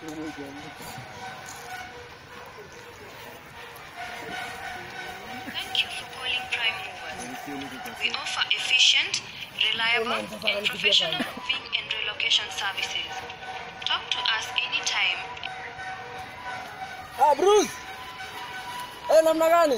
Thank you for calling Prime Movers. We offer efficient, reliable, and professional moving and relocation services. Talk to us anytime Ah, Bruce. Eh, namna gani?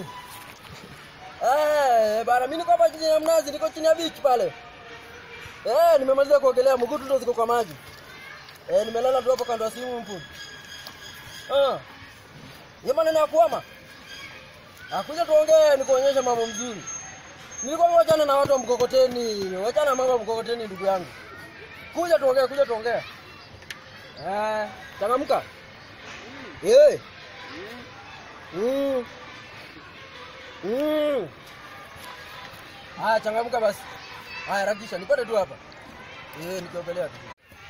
Eh, bana mimi niko hapa chini ya mnazi, niko chini ya beach pale. Eh, nimemaliza kuogelea, mguu tu ndo ziko kwa maji. Eh, nimelala tu hapo kando ya simu mpu. Ah. Ni maneno ya kuama. Akuja tuongee nikuonyeshe mambo mzuri. Nilikuwa nimewachana na watu wa mkokoteni, nimewachana na mambo ya mkokoteni ndugu yangu. Kuja tuongee, kuja tuongee. Eh, changamka. Eh. Mm. Mm. Haya, changamka basi. Haya, rakisha nipate tu hapa. Eh, nikiogelea tu.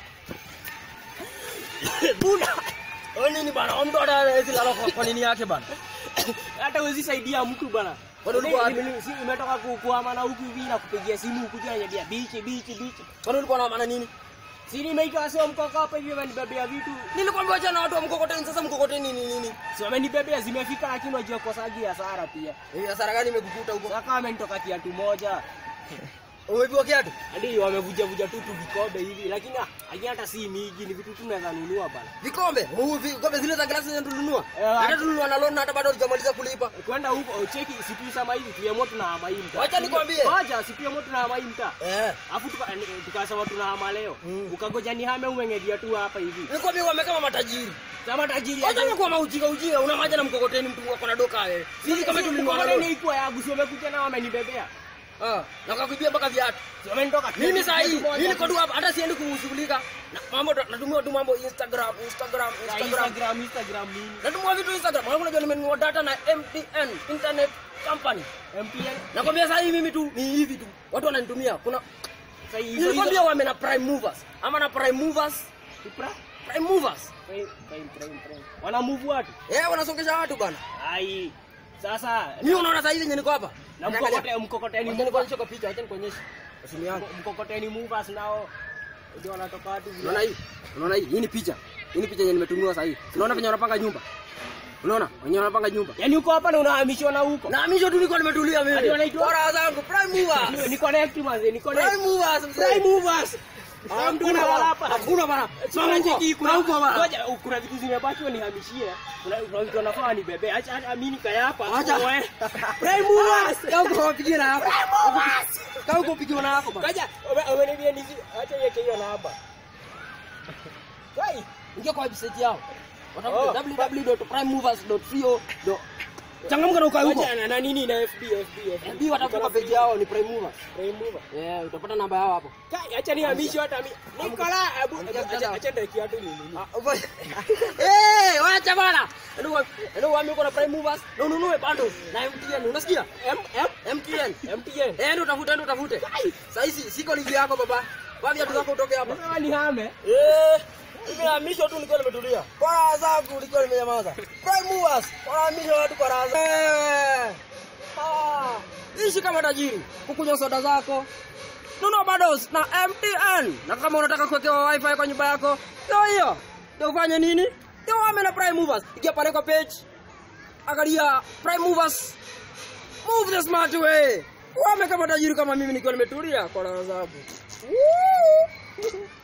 Buna. Wewe nini bana? Huyu Mtu hata hawezi lala kwa, kwa nini yake bana? hata huwezi saidia mtu bana. Kwani ulikuwa wapi? Mimi- si imetoka ku- kuhamana huku hivi na kupigia simu kuja ananiambia bichi bichi bichi. Kwani ulikuwa na maana nini? Si nimeita wasi wa mkoko hapa hivi wamenibebea vitu. Nilikwambia achana na watu wa mkokoteni, sasa mkokoteni ni nini? Si wamenibebea zimefika lakini wajua kosaji hasara pia. Eh, hasara gani imekukuta huko? Sasa kama amenitoka kiatu moja. Umepiwa kiatu? Hadi wamevuja vuja tu tu vikombe hivi lakini ah, lakini hata si miji ni vitu tu naweza nunua bana. Vikombe? Huu vikombe zile za glasi zinatulunua. Eh, Hata tulunua na loan hata bado hujamaliza kulipa. Kwenda huko cheki siku sama hivi tuamua tunahama hii mtaa. Wacha nikwambie. Wacha siku moto tunahama hii mtaa. Eh. Afu tuka- tukasema tunahama leo. Mm. Ukagoja nihame umeng'edia tu hapa hivi. Nikwambia wamekama matajiri. Kama tajiri Wacha ni kwa maujika ujika, una maji na mkokoteni mtu wako na doka wewe. Sisi kama tulinunua na Mkokoteni loan. ikuwa yangu si wamekuja na wamenibebea. Ah, na kakuibia mpaka viatu. Si wamenitoka kiatu- Mimi saa hii, kiatu moja. mimi niko tu hapa hata siendi kushughulika. Na mambo natumia tu mambo Instagram, Instagram, Na Instagram. Instagram, Instagram nini? Natumia vitu Instagram. Wewe unajua nimenunua data na MTN, Internet Company. MTN. Nakwambia saa hii mimi tu ni hivi tu. Watu wananitumia. Kuna Sasa hizo nilikwambia wame na Prime Movers. Ama na Prime Movers. Supra. Prime Movers. Prime, prime, prime, prime. Wana move watu. Eh, wanasongesha watu bana. Ai. Sasa Mimi unaona saa hizi yenye niko hapa. na Angalia. mkokoteni mkokoteni Wacha nikuonyeshe kwa picha, acha nikuonyeshe. Kwa simu yangu. mkokoteni movers nao ndio wanatoka watu vile. Unaona hii? Unaona hii? Hii ni picha. Hii ni picha yenye nimetumiwa sasa hii. Unaona venye wanapanga nyumba? Unaona? Wenye wanapanga nyumba. Yaani uko hapa na unahamishwa na huko. Na mimi tu niko nimetulia Hadi mimi. wanaitwa- Bora zangu Prime Ni- Movers. Ni connect manze, ni connect. Prime Movers. mzee. Prime movers. Ah, Mtu Hakuna analala bana. hapa. Hakuna bana. Sasa cheki kuna huko bana. Ngoja kuna vitu zimebaki wanihamishie. Kuna kuna vitu wanafaa nibebe. Acha acha mimi nikaya hapa. Acha. Oe. Prime movers. Kau uko wapigia na hapo. Kau uko pigiwa na hapo bana. Kaja, umeniambia nizi acha yeke hiyo na hapa. Kai. Ingia kwa website yao. Oh. Watafuta www.primemovers.co. Changamka na ukae huko. Acha na- na nini na FB FB FB watafuta kwa page yao ni Prime Movers. Prime mover. Eh, utapata namba yao hapo. Kai, acha nihamishe hata mimi. Nikola, abu Amka, acha mtandao. acha ndio kiatu ni nini. Ah, ufa- Eh, wacha bana. Ndio ndio waambie uko na Prime Movers na ununue bundles na MTN. Unasikia? M M MTN. MTN. Eh, ndio utafute ndio utafute. Sasa hizi siko livi yako baba. Wapi viatu zako utoke hapa. Sasa nihame. Eh, nimehamisha tu nikiwa nimetulia. Kwa raha zangu nikiwa nimenyamaza. Prime Movers, wanahamisha watu kwa raha zao. Eh. Ah, ishi kama tajiri. Kukunywa soda zako. Nunua bundles na MTN. Na kama unataka kuwekewa wifi kwa nyumba yako, ndio hiyo. Ndio ufanye nini? Ndio wame na Prime Movers. Ingia pale kwa page. Angalia Prime Movers. Move the smart way. Wame kama tajiri kama mimi nikiwa nimetulia kwa raha zangu. Woo!